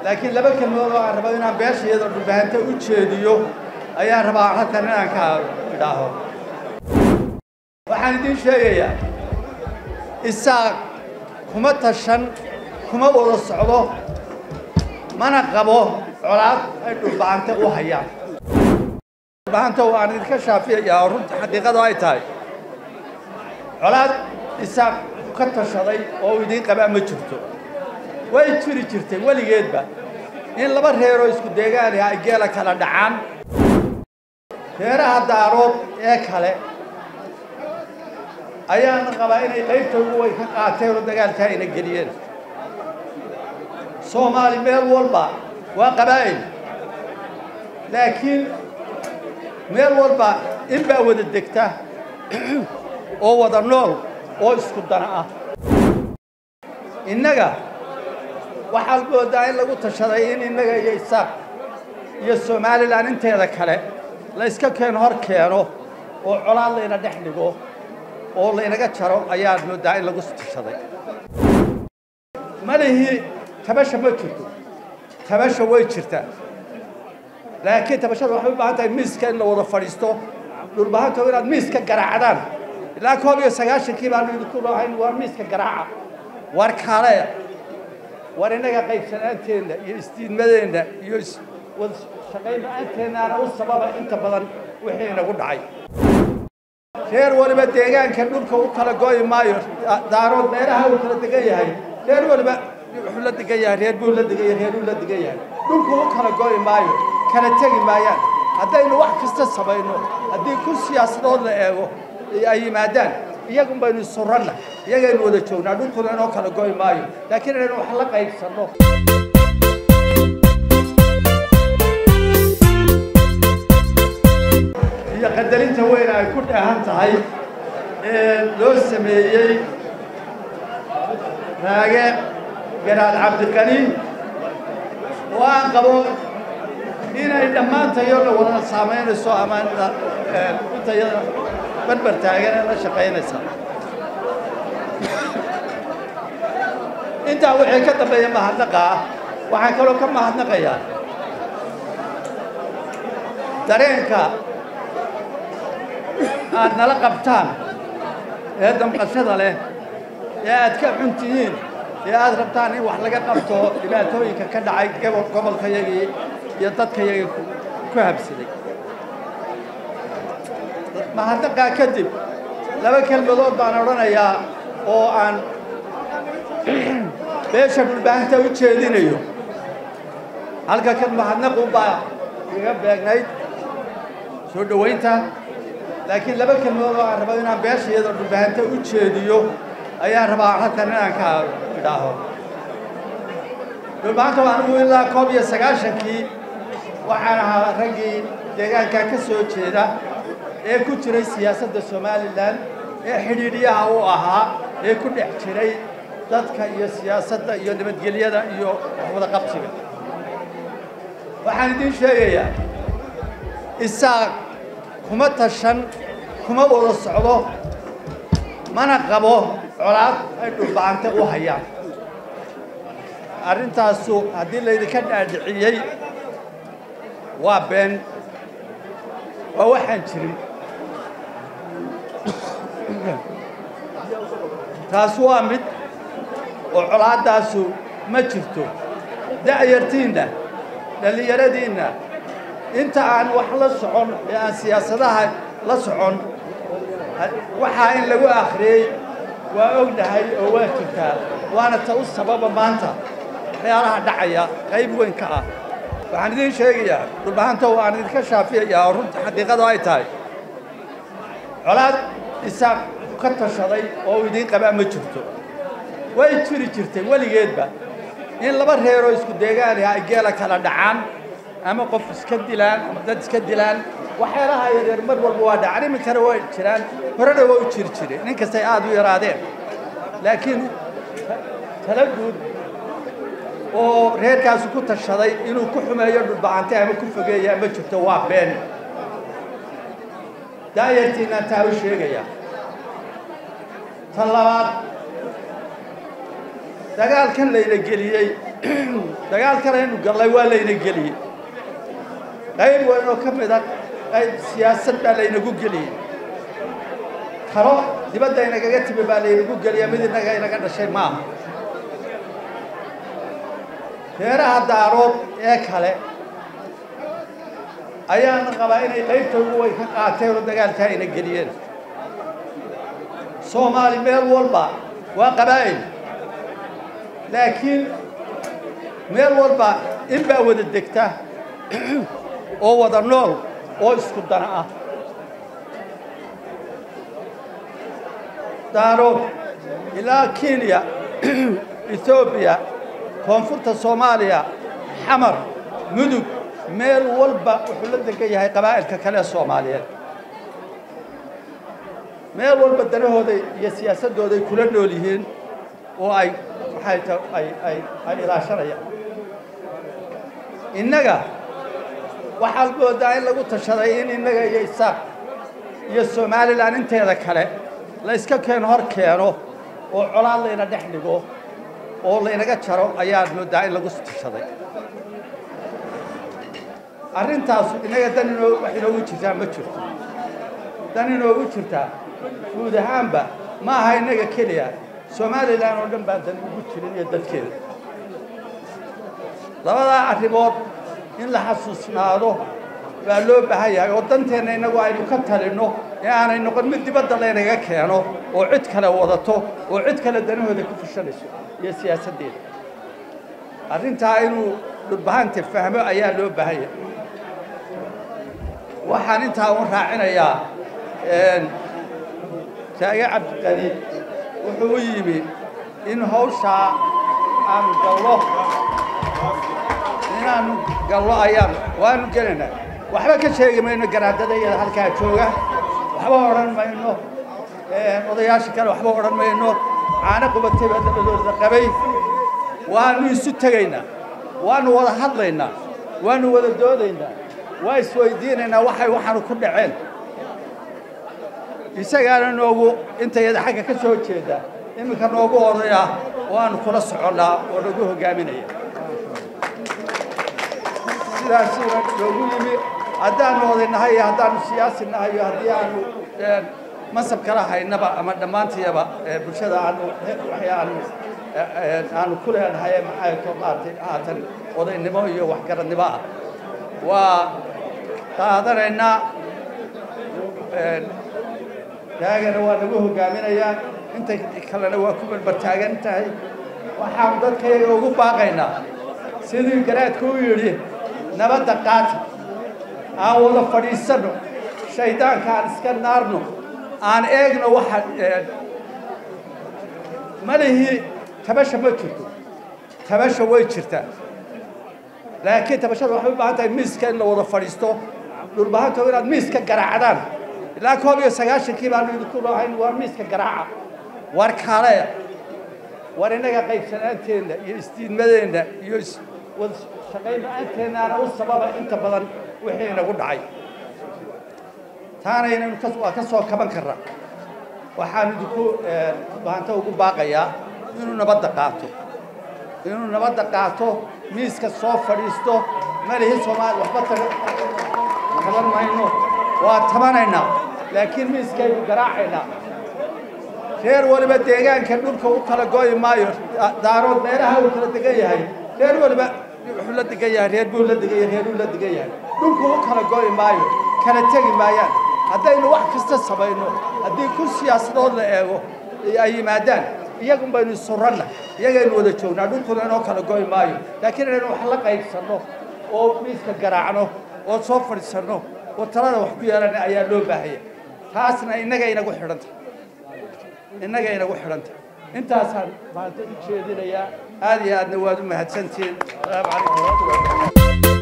laakiin laba kelmadood oo aan rabo inaan beesha iyadoo dhulbahanta u jeediyo ayaan rabaa halkan inaan ka idhaaho waxaan idiin sheegayaa isaaq kuma tashan kuma wada socdo mana qabo colaad ay dhulbahante u hayaan dhulbahanta waan idinka shaafiyayaa oo runta xaqiiqadu ay tahay colaad isaaq ka tashaday oo uu idiin qabaa ma jirto way jiri jirtay weligeedba in laba reeroo isku deegaaniha ay geela kala dhacaan reeraha daarood ee kale ayaana qabaa inay qaybta ugu way ka qaateen oo dagaalkaa ayna geliyeen soomaali meel walba waa qabaa'il laakiin meel walba in baa wada degta oo wada nool oo isku dana ah innaga waxaad moodaa in lagu tashaday in innaga iyo isaaq iyo somalilan inteeda kale la yska keeno hor keeno oo colaad layna dhex dhigo oo laynaga jaro ayaad moodaa in lagu tashaday malihii tabasha ma jirto tabasha way jirtaa laakiin tabashada waxay u baahan tahay miiska in la wada fadhiisto dhulbahanto inaad miiska garaacdaan ilaa koob iyo sagaashankii baanu idinku noohayn waa miiska garaaca war kale war innaga qaybsanaanteenna iyo isdiidmadeenna iyo wada shaqaynla-aanteennana u sababa inta badan wixii inagu dhacay reer waliba deegaanka dhulka u kala go'i maayo daarood meelaha uu kala degan yahay reer waliba wuxuu la degan yahay reer buu la degan yahay reeruu la degan yahay dhulku u kala go'i maayo kala tegi maayaan haddaynu wax kasta samayno haddii ku siyaasadood la eego ay yimaadaan iyagun baynu surranna iyagaynu wada joognaa dhulkuna inoo kala go'i maayo laakiin inaynu wax la qaybsanno iyo qadarinta weyn ay ku dheehan tahay ee loo sameeyey raage garaad cabdiqani oo aan qabo inay dhammaantayona wada saamaynayso ama intayada barbar taagan ee la shaqaynaysa intaa wixii ka dambeeya mahadnaqa ah waxaan kaloo ka mahadnaqayaa dareenka aad nala qabtaan ee damqashada leh ee aad ka xun tihiin ee aad rabtaan in wax laga qabto dhibaatooyinka ka dhacay gobolkayagii iyo dadkayagii ku habsaday mahadnaqaa kadib laba kelmadood baan odhanayaa oo aan beesha dhulbaahanta u jeedinayo halka kan mahadnaqu baa iga beegnayd soo dhowaynta laakiin laba kelmadood oo aan rabo inaan beesha iyadoo dhulbaahanta u jeediyo ayaan rabaa halkan inaan ka idhaaho dhulbaahanta anigu ilaa koob iyo sagaashankii waxaan ahaa raggii deegaankaa ka soo jeeda ee ku jiray siyaasadda somalilan ee xidhiidhyaha u ahaa ee ku dhex jiray dadka iyo siyaasadda iyo nabadgelyada iyo waxwada qabsiga waxaan idiin sheegayaa isaaq kuma tashan kuma wada socdo mana qabo colaad ay dhulbahante u hayaan arrintaasu haddii laydinka dhaadhiciyey waa been waa waxaan jirin taas waa mid oo colaaddaasu ma jirto da'yartiinna dhallinyaradiinna inta aan wax la socon ee aan siyaasadaha la socon waxaa in lagu akhriyey waa ognahay oo waa jirtaa waana ta u sababa maanta waxyaalaha dhacaya qayb weyn ka ah waxaan idiin sheegayaa dhulbahanta waan idinka shaafiyayaa oo runta xaqiiqadu ay tahay colaad isaaq ka tashaday oo uu idiin qabaa ma jirto way jiri jirtay weligeedba in laba reeroo isku deegaaniha ay geela kala dhacaan ama qof iska dilaan ama dad iska dilaan waxyaalaha yaryar mar walba waa dhacan iminkana way jiraan horena waa u jiri jireen nin kastay aad u yaraadeen laakiin tala guud oo reerkaasu ku tashaday inuu ku xumeeyo dhulbacante ama ku fogeeya ma jirto waa been daayartiinaan taa u sheegaya tan labaad dagaalkan layla geliyey dagaal kalaynu gallay waa layna geliyey qayb weyn oo ka mid a qayb siyaasad baa laynagu geliyey talo dibadda inagaga timi baa laynagu geliya mid inaga inaga dhashay maaha reeraha daarood ee kale ayaana qabaa inay qaybta ugu weyn ka qaateen oo dagaalkaa ayna geliyeen soomaali meel walba waa qabaa'il laakiin meel walba in baa wada degta oo wada nool oo isku dana ah daarood ilaa kenya ethoobiya koonfurta soomaaliya xamar mudug meel walba wuxuu la degan yahay qabaa'ilka kale ee soomaaliyeed meel walba danahooda iyo siyaasaddooda ay kula nool yihiin oo ay maxay ta ay ay ay ilaashanayaan innaga waxaad moodaa in lagu tashaday in innaga iyo isaaq iyo somalilan inteeda kale la iska keeno hor keeno oo colaad layna dhex dhigo oo laynaga jaro ayaad moodaa in lagu tashaday arrintaasu innaga dan inoo wax inoogu jirtaa ma jirto dan inoogu jirtaa guud ahaanba ma aha innaga keliya somalilan oo dhan baan dan ugu jirin iyo dadkeeda labadaa arrimood in la xasuusnaado baa loo baahan yahay oo danteenna innagu aynu ka talinno ee aanay noqon mid dibadda laynaga keeno oo cid kale wadato oo cid kale danahooda ku fushanayso iyo siyaasaddeeda arrintaa inuu dhulbahanta fahmo ayaa loo baahan yahay waxaan intaa u raacinayaa taage cabdiqani wuxuu u yimi in hawshaa aanu gallo inaanu gallo ayaan waanu gelaynaa waxba ka sheegi mayno garaadada iyada halkaa jooga waxba odhan mayno odayaasha kale waxba odhan mayno caano qubatay baa dabadooda qabay waanu isu tegaynaa waanu wada hadlaynaa waanu wada doodaynaa waa isweydiinaynaa waxay waxaanu ku dhaceen isagaana noogu intayada xagga ka soo jeeda iminka noogu odaya oo aanu kula soconnaa oo nagu hoggaaminaya sidaasuuna noogu yimi haddaanu odaynahay iyo haddaanu siyaasi nahay iyo haddii aanu mansab kala haynaba ama dhammaantiyaba bulshada aanu waxay aanu aanu ku leenahay maxay to maaragtay haatan odaynimo iyo waxgaradnimo ah waa qaadanaynaa taagana waa nagu hoggaaminayaa inta kalena waa ku barbartaagan tahay waxaanu dadkayaga ugu baaqaynaa sidii garaadku u yidhi nabadda qaata aan wada fadhiisanno shaydaanka aan iska naarno aan eegno waxa malihii tabasha ma jirto tabasha way jirtaa laakiin tabashada waxay u baahan tahay miiska in la wada fadhiisto dhulbahanto inaad miiska garaacdaan ilaa koob iyo sagaashankii baanu idinku lahayn waa miiska garaaca war kale war innaga qaybsanaanteenna iyo isdiidmadeenna iyo wada shaqayn la-aanteennana u sababa inta badan wixii inagu dhacay taana inaynu waa ka soo kaban karnaa waxaan idinku bahanta ugu baaqayaa inuu nabadda qaato inuu nabadda qaato miiska soo fadhiisto malihi soomaali waxba taban mayno waa tabanaynaa laakiin miiskaynu garaacaynaa reer waliba deegaanka dhulka u kala go'i maayo daarood meelaha uu kala degan yahay reer waliba wuxuu la degan yahay reer buu la degan yahay reeruu la degan yahay dhulku u kala go'i maayo kala tegi maayaan haddaynu wax kasta samayno haddii kun siyaasadood la eego ay yimaadaan iyagun baynu surranna iyagaynu wada joognaa dhulkuna inoo kala go'i maayo laakiin inaynu wax la qaybsanno oo miiska garaacno oo soo fadhiisanno oo talada wax ku yeelana ayaa loo baahaya taasna innaga inagu xidhanta innaga inagu xidhanta intaasaan maanta u jeedinayaa aad iyo aadna waad u mahadsantihiin asalaamu calaykum waraxmatullahi